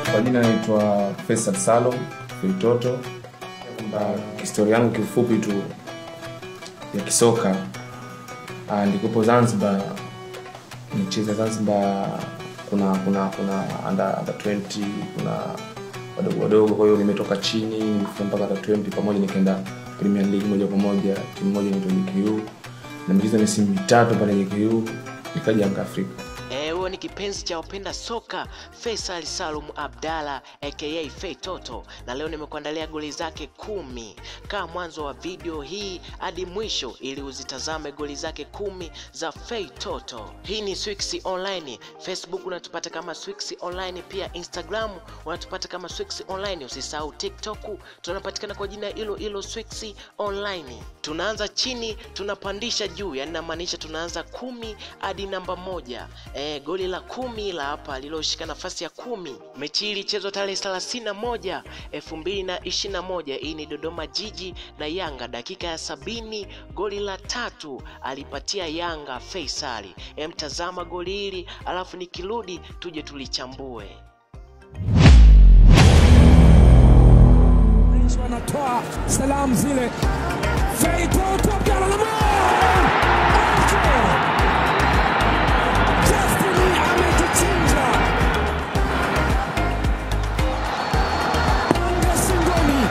Kwa jina naitwa Faisal Salum Feitoto. Kwamba historia yangu kiufupi tu ya kisoka ah, nilikuwepo Zanzibar, nicheza Zanzibar, kuna kuna kuna under, under 20 kuna wadogo wadogo, kwa hiyo nimetoka chini nimefika mpaka under 20 pamoja, nikaenda Premier League moja kwa moja, timu moja inaitwa JKU na nimecheza misimu mitatu pale JKU, nikaja Yanga Afrika. Eh, huyo ni kipenzi cha wapenda soka Faisal Salum Abdalla aka Fei Toto, na leo nimekuandalia goli zake kumi. Kaa mwanzo wa video hii hadi mwisho ili uzitazame goli zake kumi za Fei Toto. Hii ni Swix Online. Facebook unatupata kama Swix Online, pia Instagram unatupata kama Swix Online. Usisahau TikTok tunapatikana kwa jina hilo hilo Swix Online. Tunaanza chini tunapandisha juu, yani namaanisha tunaanza kumi hadi namba moja. E, goli la kumi la hapa liloshika nafasi ya kumi. Mechi hii ilichezwa tarehe thelathini na moja elfu mbili na ishirini na moja. Hii ni Dodoma Jiji na Yanga. Dakika ya sabini goli la tatu alipatia Yanga Faisali. E, mtazama goli hili alafu nikirudi tuje tulichambue. Mwisho anatoa salamu zile. Feitoto Abdalla Lamar! Justin amejichinja. Panga shingoni.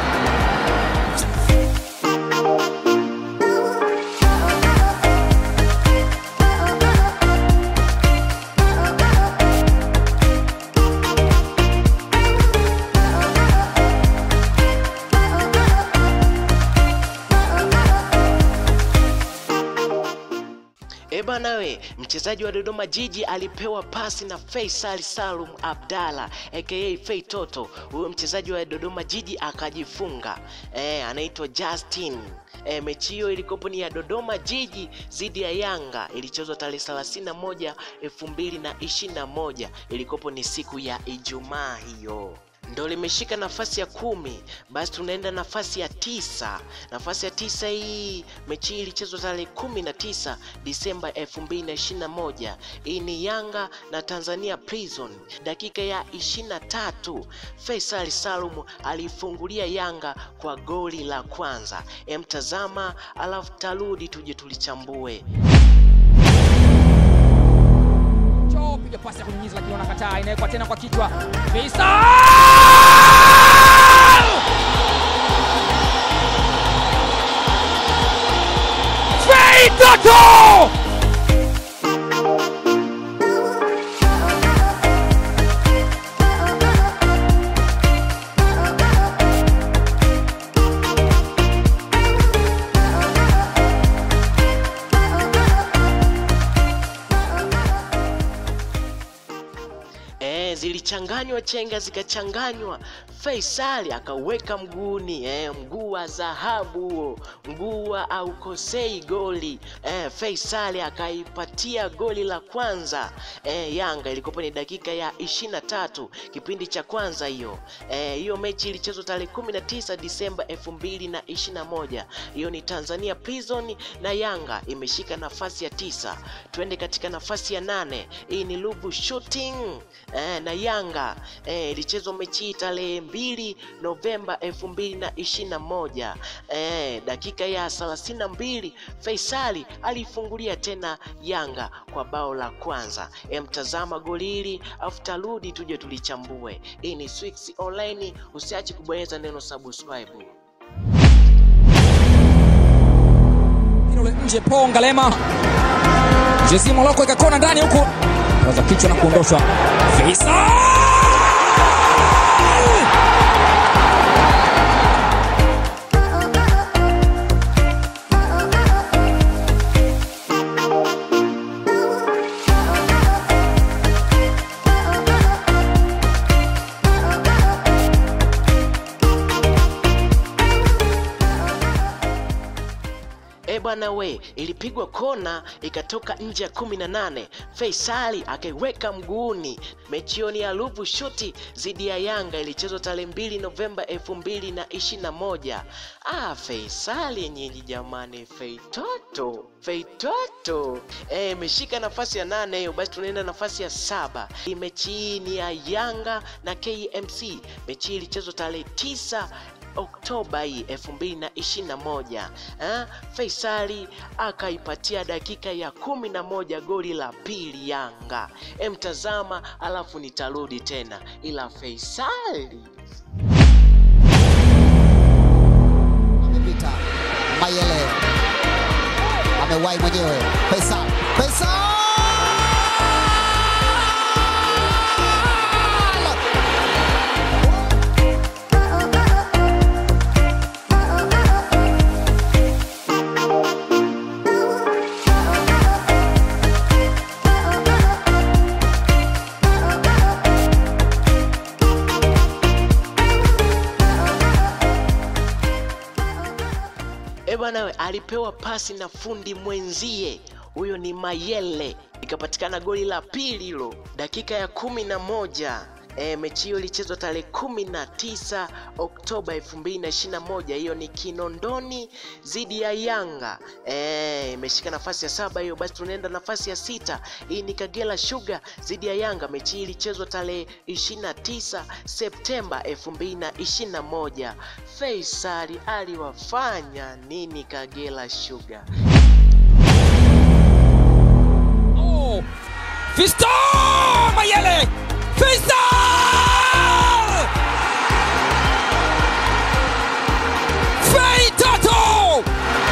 E bana we, mchezaji wa Dodoma Jiji alipewa pasi na Faisal Salum Abdalla aka Fei Toto. Huyo mchezaji wa Dodoma Jiji akajifunga. E, anaitwa Justin. E, mechi hiyo ilikopo ni ya Dodoma Jiji dhidi ya Yanga, ilichezwa tarehe 31 2021, ilikopo ni siku ya Ijumaa hiyo ndo limeshika nafasi ya kumi. Basi tunaenda nafasi ya tisa. Nafasi ya tisa hii mechi hii ilichezwa tarehe kumi na tisa Disemba elfu mbili na ishirini na moja. Hii ni Yanga na Tanzania Prison. Dakika ya ishirini na tatu Faisal Salum alifungulia Yanga kwa goli la kwanza. Emtazama alafu tarudi tuje tulichambue. Cho piga pasi ya kunyunyiza lakini wanakataa, inawekwa tena kwa kichwa. Faisal! Feitoto! Eh, zilichanganywa chenga zikachanganywa, Faisali akaweka mguuni eh, mguu wa dhahabu huo, mguu wa aukosei goli eh, Faisali akaipatia goli la kwanza eh, Yanga. Ilikuwa ni dakika ya ishirini na tatu kipindi cha kwanza hiyo eh, hiyo mechi ilichezwa tarehe 19 Disemba elfu mbili na ishirini na moja. Hiyo ni Tanzania Prison na Yanga imeshika nafasi ya tisa. Twende katika nafasi ya nane. Hii ni Lubu Shooting eh, na Yanga eh, ilichezwa mechi hii tarehe mbili Novemba elfu mbili na ishirini na moja eh, dakika ya thelathini na mbili Faisali alifungulia tena Yanga kwa bao la kwanza. Eh, mtazama goli hili afu tarudi tuje tulichambue. Hii ni Swix Online, usiache kubonyeza neno subscribe. Ule nje po Ngalema. Jezi Moloko ikakona ndani huku. Kaza kichwa na kuondoshwa. Faisal! bwana we, ilipigwa kona ikatoka nje ya kumi na nane. Faisali akaiweka mguuni. Mechi hiyo ni ya Ruvu Shuti dhidi ya Yanga ilichezwa tarehe mbili Novemba elfu mbili na ishirini na moja. Ah, Faisali nyinyi jamani, Feitoto Feitoto eh, imeshika nafasi ya nane hiyo. Basi tunaenda nafasi ya saba. Hii mechi hii ni ya Yanga na KMC. Mechi hii ilichezwa tarehe tisa Oktoba hii elfu mbili na ishirini na moja eh, Faisali akaipatia dakika ya kumi na moja goli la pili Yanga. Emtazama alafu nitarudi tena, ila Faisali amepita Mayele amewahi mwenyewe Faisal Faisal E bwana we, alipewa pasi na fundi mwenzie, huyo ni Mayele, ikapatikana goli la pili hilo dakika ya kumi na moja. E, mechi hiyo ilichezwa tarehe kumi na tisa Oktoba elfu mbili na ishirini na moja. Hiyo ni Kinondoni dhidi ya Yanga. E, imeshika nafasi ya saba hiyo. Basi tunaenda nafasi ya sita. Hii ni Kagera Sugar dhidi ya Yanga. Mechi hii ilichezwa tarehe 29 Septemba 2021. Faisali aliwafanya nini Kagera Sugar? Oh, Fisto Mayele Fisto Feitoto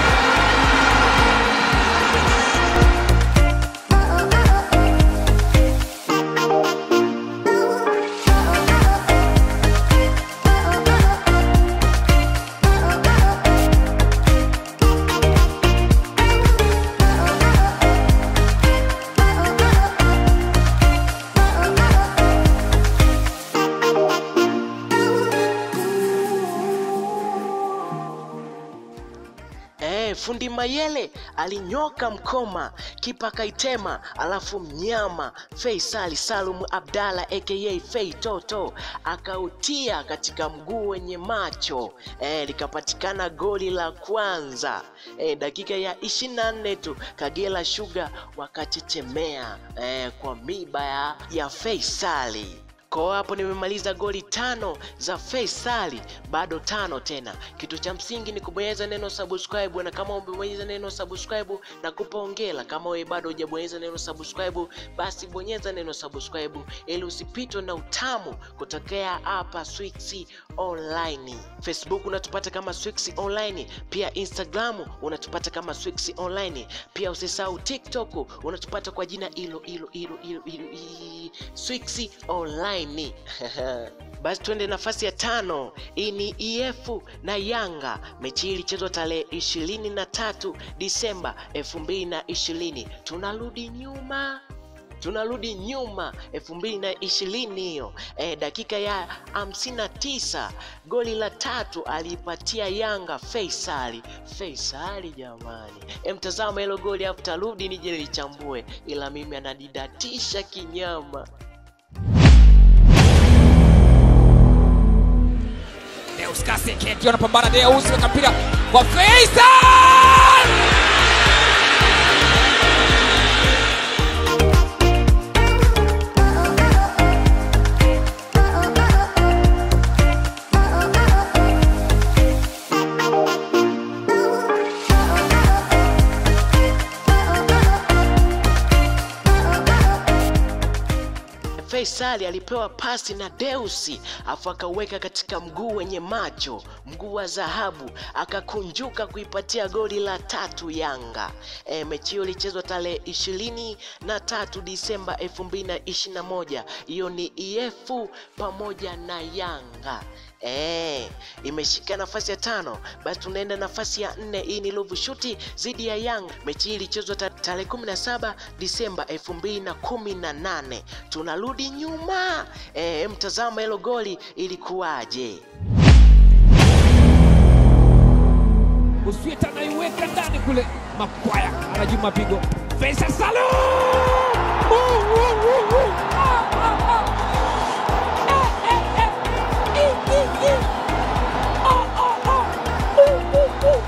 Eh, fundi Mayele alinyoka mkoma, kipa akaitema, alafu mnyama Faisali Salum Abdalla aka Fei Toto akautia katika mguu wenye macho eh, likapatikana goli la kwanza eh, dakika ya 24 tu Kagera Sugar wakachechemea eh, kwa miba ya, ya Faisali. Kwa hapo nimemaliza goli tano za Faisali, bado tano tena. Kitu cha msingi ni kubonyeza neno subscribe, na kama umebonyeza neno subscribe na kupa hongera. Kama wewe bado hujabonyeza neno subscribe, basi bonyeza neno subscribe ili usipitwe na utamu kutokea hapa Swix Online. Facebook unatupata kama Swix Online, pia Instagram unatupata kama Swix Online, pia usisahau TikTok unatupata kwa jina hilo hilo hilo hilo hilo hilo, Swix Online. Basi twende nafasi ya tano. Hii ni EF na Yanga. Mechi hii ilichezwa tarehe ishirini na tatu Disemba elfu mbili na ishirini. Tunarudi nyuma tunarudi nyuma elfu mbili na ishirini hiyo e, dakika ya hamsini na tisa goli la tatu aliipatia Yanga Faisali. Faisali jamani, e, mtazama hilo goli hapo, tarudi nije lichambue, ila mimi anadidatisha kinyama. Deus Kaseke anapambana Deus weka mpira kwa Faisal Faisali alipewa pasi na Deusi afu akaweka katika mguu wenye macho, mguu wa dhahabu, akakunjuka kuipatia goli la tatu Yanga. E, mechi hiyo ilichezwa tarehe ishirini na tatu Disemba elfu mbili na ishirini na moja. Hiyo ni EF pamoja na Yanga. Eh, imeshika nafasi ya tano. Basi tunaenda nafasi ya nne. Hii ni Ruvu Shuti dhidi ya Yanga. Mechi hii ilichezwa ta- tarehe 17 Disemba 2018. Tunarudi nyuma. Eh, mtazama hilo goli ilikuwaje? Uswita anaiweka ndani kule, Makwaya anajuma pigo, Faisal Salum Uh, uh, uh, uh. Ah, ah, ah. Eh, eh, eh. I, i, i. Ah, ah, ah. Uh, uh, uh.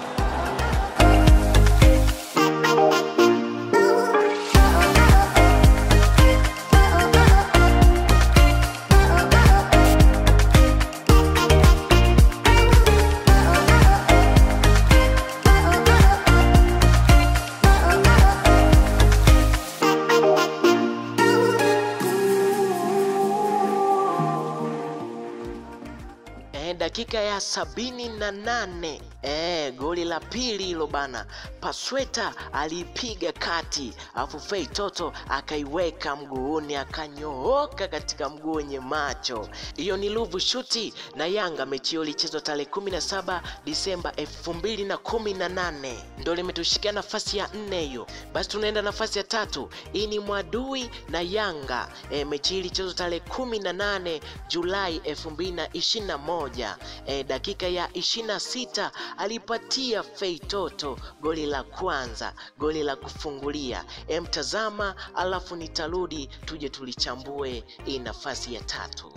Eh, dakika ya sabini na nane eh, goli la pili hilo bana. Pasweta aliipiga kati, alafu Fei Toto akaiweka mguuni, akanyooka katika mguu wenye macho. Hiyo ni Ruvu Shuti na Yanga. Mechi hiyo ilichezwa tarehe 17 Disemba 2018 ndio limetushikia nafasi ya nne hiyo. Basi tunaenda nafasi ya tatu. Hii ni Mwadui na Yanga. E, mechi hii ilichezwa tarehe 18 Julai 2021. E, dakika ya 26 alipatia Fei Toto goli la kwanza, goli la kufungulia. E, mtazama alafu nitarudi tuje tulichambue hii nafasi ya tatu.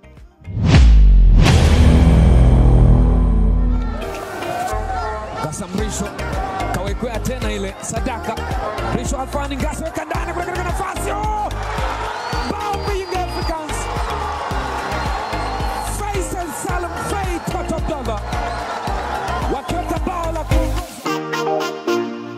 Ngasa Mrisho kawekwea tena ile sadaka. Mrisho Alfani Ngasa weka ndani kule katika nafasi. Oh! Bao Young Africans. Faisal Salum Fei Toto Abdallah wakiweka bao la kuongoza.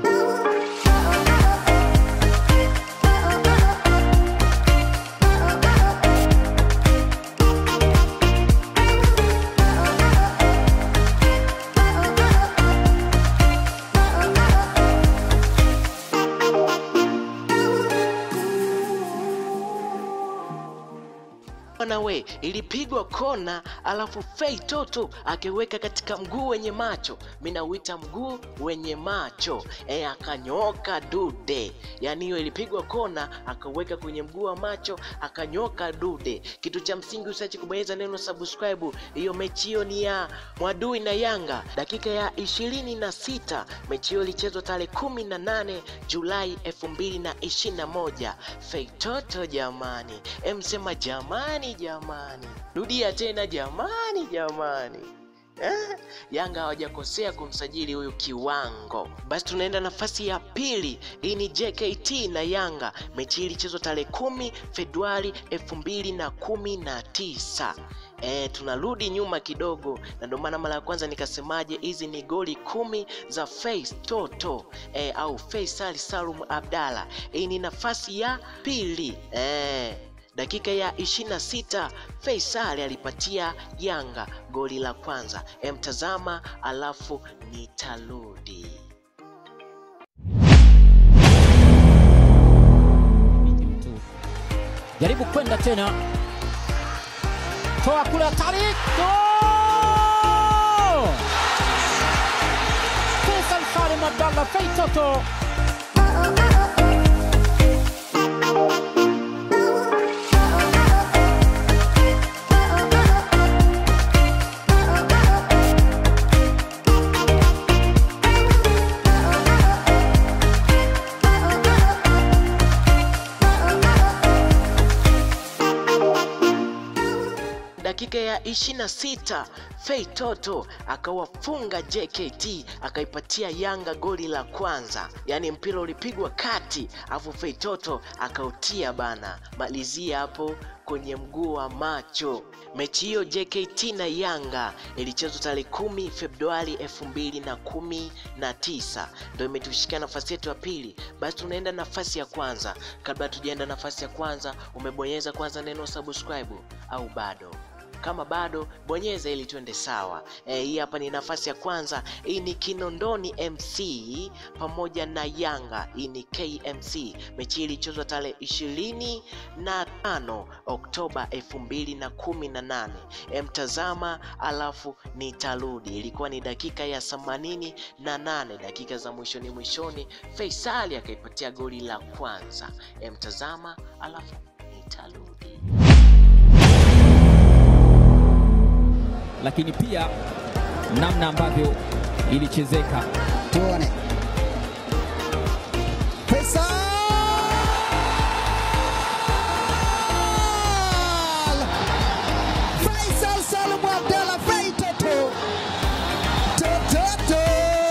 Bwana we, ilipigwa kona, alafu Fei Toto akiweka katika mguu wenye macho. Mimi nauita mguu wenye macho e, akanyoka dude. Yaani hiyo ilipigwa kona, akaweka kwenye mguu wa macho, akanyoka dude. Kitu cha msingi usiache kubonyeza neno subscribe. Hiyo mechi hiyo ni ya Mwadui na Yanga, dakika ya ishirini na sita. Mechi hiyo ilichezwa tarehe kumi na nane Julai elfu mbili na ishirini na moja. Fei Toto jamani, emsema jamani jamani, rudia tena jamani jamani. Eh, Yanga hawajakosea kumsajili huyu kiwango. Basi tunaenda nafasi ya pili. Hii ni JKT na Yanga. Mechi hii ilichezwa tarehe kumi Februari elfu mbili na kumi na tisa. E, tunarudi nyuma kidogo, na ndio maana mara ya kwanza nikasemaje, hizi ni goli kumi za Fei Toto e, au Faisal Salum Abdalla. Hii ni nafasi ya pili e. Dakika ya 26 Faisal alipatia Yanga goli la kwanza. Emtazama alafu nitarudi. jaribu kwenda tena, toa kule hatari, Goal! Faisal Salim Abdallah Fei Toto Dakika ya 26 Fei Toto akawafunga JKT akaipatia Yanga goli la kwanza, yaani mpira ulipigwa kati, afu Fei Toto akautia bana, malizia hapo kwenye mguu wa macho. Mechi hiyo JKT na Yanga ilichezwa tarehe kumi Februari elfu mbili na kumi na tisa ndio imetushikia nafasi yetu ya pili. Basi tunaenda nafasi ya kwanza. Kabla tujaenda nafasi ya kwanza, umebonyeza kwanza neno subscribe au bado? Kama bado bonyeza ili tuende sawa. E, hii hapa ni nafasi ya kwanza. Hii ni Kinondoni MC pamoja na Yanga. Hii ni KMC. Mechi hii ilichezwa tarehe ishirini na tano Oktoba elfu mbili na kumi na nane. E, mtazama alafu nitarudi. Ilikuwa ni dakika ya themanini na nane, dakika za mwishoni mwishoni, Faisali akaipatia goli la kwanza. E, mtazama alafu nitarudi. lakini pia namna ambavyo ilichezeka. tuone Faisal Faisal Salum Abdalla Fei Toto Toto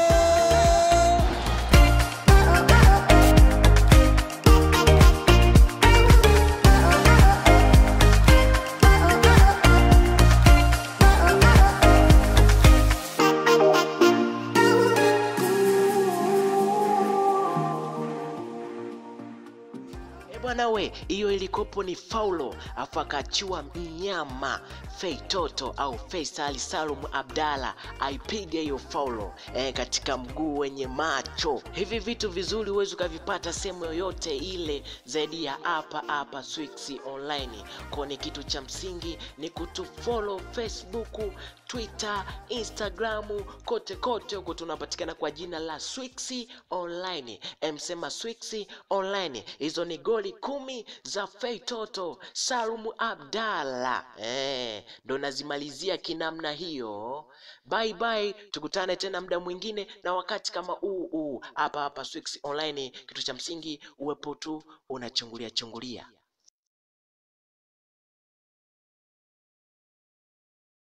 E bwana we, hiyo ilikopo ni faulo, afu akachua mnyama Fei Toto au Faisal Salum Abdalla aipige hiyo faulo e, katika mguu wenye macho. Hivi vitu vizuri huwezi ukavipata sehemu yoyote ile zaidi ya hapa hapa Swix Online. Kwa ni kitu cha msingi ni kutufollow Facebook, Twitter, Instagram, kote kote huko tunapatikana kwa jina la Swix Online. Emsema Swix Online, hizo ni goli kumi za Fei Toto Salum Abdalla eh, ndo nazimalizia kinamna hiyo. Bye bye, tukutane tena muda mwingine na wakati kama huu huu hapa hapa Swix Online. Kitu cha msingi uwepo tu unachungulia chungulia.